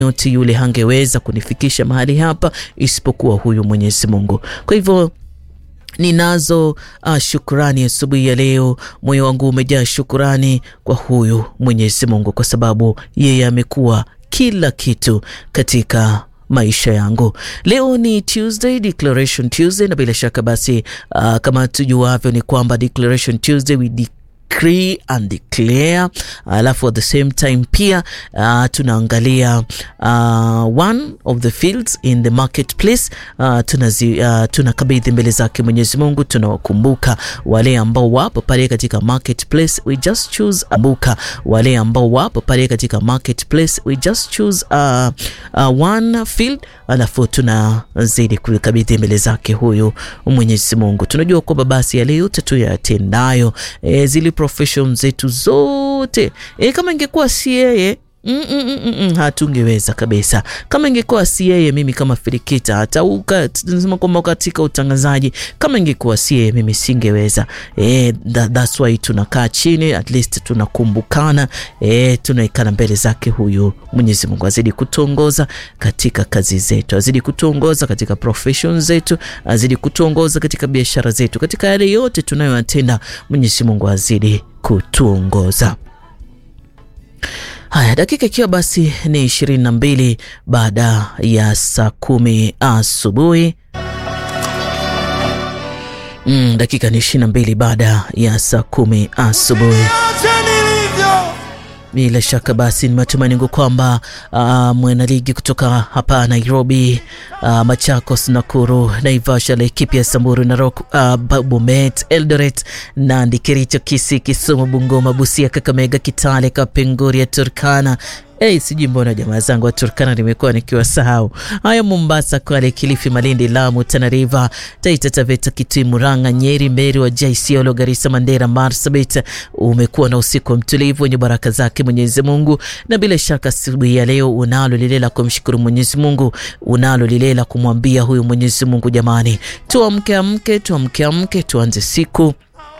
yote yule hangeweza kunifikisha mahali hapa isipokuwa huyu Mwenyezi Mungu. Kwa hivyo ninazo uh, shukurani asubuhi ya leo. Moyo wangu umejaa shukurani kwa huyu Mwenyezi Mungu kwa sababu yeye amekuwa kila kitu katika maisha yangu. Leo ni Tuesday, Declaration Tuesday, na bila shaka basi, uh, kama tujuavyo ni kwamba Declaration Tuesday we decree and declare, alafu at the same time pia uh, tunaangalia uh, one of the fields in the marketplace uh, tunazi, uh, tunakabidhi mbele zake Mwenyezi Mungu, tunawakumbuka wale ambao wapo pale katika marketplace, we just choose ambuka wale ambao wapo pale katika marketplace, we just choose uh, uh, one field, alafu tunazidi kukabidhi mbele zake huyu Mwenyezi Mungu. Tunajua kwamba basi yale yote tuyatendayo, e, zile profession zetu zote e, kama ingekuwa si yeye Mm, mm, mm, mm, hatungeweza kabisa. Kama ingekuwa si yeye, mimi kama Filikita, hata tunasema kwamba katika utangazaji, kama ingekuwa si yeye, mimi singeweza. Eh, that, that's why tunakaa chini, at least tunakumbukana, eh, tunaikana mbele zake huyu Mwenyezi Mungu. Azidi kutuongoza katika kazi zetu, azidi kutuongoza katika profession zetu, azidi kutuongoza katika biashara zetu, katika yale yote tunayoyatenda. Mwenyezi Mungu azidi kutuongoza. Haya, dakika ikiwa basi ni ishirini na mbili baada ya saa kumi asubuhi. Mm, dakika ni ishirini na mbili baada ya saa kumi asubuhi. Bila shaka basi ni matumaini yangu kwamba uh, mwanaligi kutoka hapa Nairobi, uh, Machakos, Nakuru, Naivasha, Laikipia, Samburu, Narok, uh, Bomet, Eldoret, Nandi, Kericho, Kisii, Kisumu, Bungoma, Busia, Kakamega, Kitale, Kapenguria, Turkana Hey, sijui mbona jamaa zangu wa Turkana nimekuwa nikiwasahau. Haya, Mombasa, Kwale, Kilifi, Malindi, Lamu, Tana River, Taita Taveta, Kitui, Murang'a, Nyeri, Meru, Wajir, Isiolo, Garissa, Mandera, Marsabit, umekuwa na usiku mtulivu wenye baraka zake Mwenyezi Mungu, na bila shaka asubuhi ya leo unalo lile la kumshukuru Mwenyezi Mungu, unalo lile la kumwambia huyu Mwenyezi Mungu, jamani, tuamke amke, tuamke amke, tuanze siku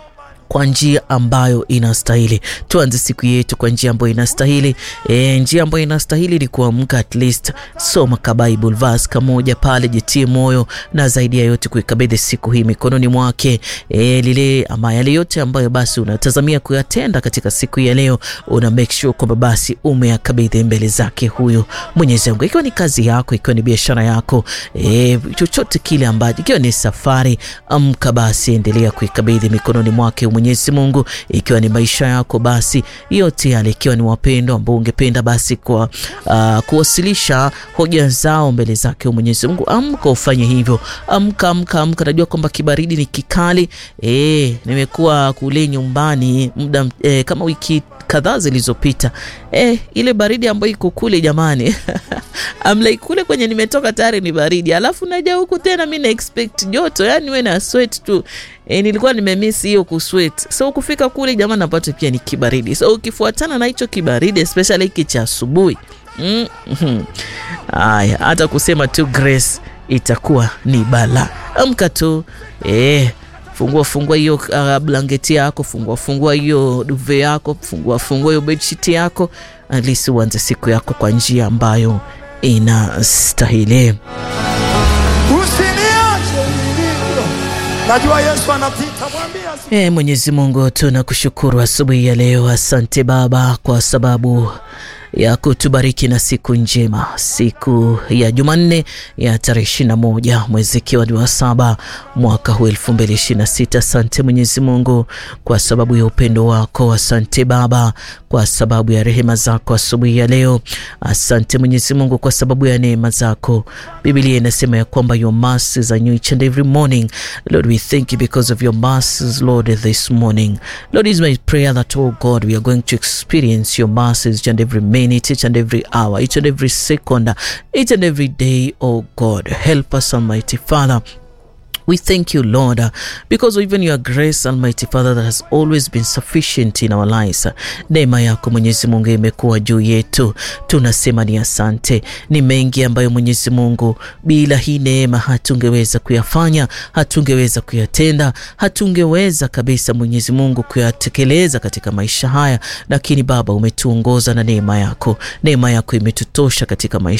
kwa njia ambayo inastahili. Tuanze siku yetu kwa njia ambayo inastahili. E, njia ambayo inastahili ni kuamka, at least soma ka Bible verse kamoja pale, jitie moyo na zaidi ya yote kuikabidhi siku hii mikononi mwake. E, lile ama yale yote ambayo basi unatazamia kuyatenda katika siku ya leo, una make sure kwamba basi umeyakabidhi mbele zake huyu Mwenyezi Mungu, ikiwa ni kazi yako, ikiwa ni biashara yako, e, chochote kile ambacho, ikiwa ni safari, amka basi, endelea kuikabidhi mikononi mwake Mwenyezi Mungu, ikiwa ni maisha yako, basi yote yale, ikiwa ni wapendo ambao ungependa basi kwa uh, kuwasilisha hoja zao mbele zake Mwenyezi Mungu, amka ufanye hivyo, amka amka amka. Najua kwamba kibaridi ni kikali. E, nimekuwa kule nyumbani muda e, kama wiki kadhaa zilizopita. E, ile baridi ambayo iko kule jamani amlai kule kwenye nimetoka tayari ni baridi, alafu naja huku tena mi na expect joto, yani we na sweat tu. E, nilikuwa nimemiss hiyo kusweat, so kufika kule jamani napata pia ni kibaridi, so ukifuatana na hicho kibaridi especially hiki cha asubuhi mm -hmm. Aya, hata kusema tu grace itakuwa ni bala. Amka tu e, fungua fungua hiyo uh, blanketi yako, fungua fungua hiyo duve yako, fungua fungua hiyo bedsheet yako, at least uanze siku yako kwa njia ambayo inastahili. Najua Yesu anapita, mwambie E, Mwenyezi Mungu tunakushukuru asubuhi ya leo. Asante Baba kwa sababu ya kutubariki na siku njema, siku ya Jumanne ya tarehe ishirini na moja mwezi ikiwa ni wa saba mwaka huu elfu mbili ishirini na sita. Asante Mwenyezi Mungu kwa sababu ya upendo wako. Asante Baba kwa sababu ya rehema zako asubuhi ya leo. Asante Mwenyezi Mungu kwa sababu ya neema zako. Biblia inasema ya kwamba your mercies are new each and every morning. Lord, we thank you because of your mercies, Lord, this morning. Lord, is my prayer that, oh God, we are going to experience your mercies each and every minute, each and every hour, each and every second, each and every day, oh God. Help us, Almighty Father. We thank you, Lord, uh, because of even your grace, Almighty Father, that has always been sufficient in our lives. Neema yako Mwenyezi Mungu imekuwa juu yetu, tunasema ni asante. Ni mengi ambayo Mwenyezi Mungu, bila hii neema hatungeweza kuyafanya, hatungeweza kuyatenda, hatungeweza kabisa Mwenyezi Mungu kuyatekeleza katika maisha haya, lakini Baba umetuongoza na neema yako. Neema yako imetutosha katika maisha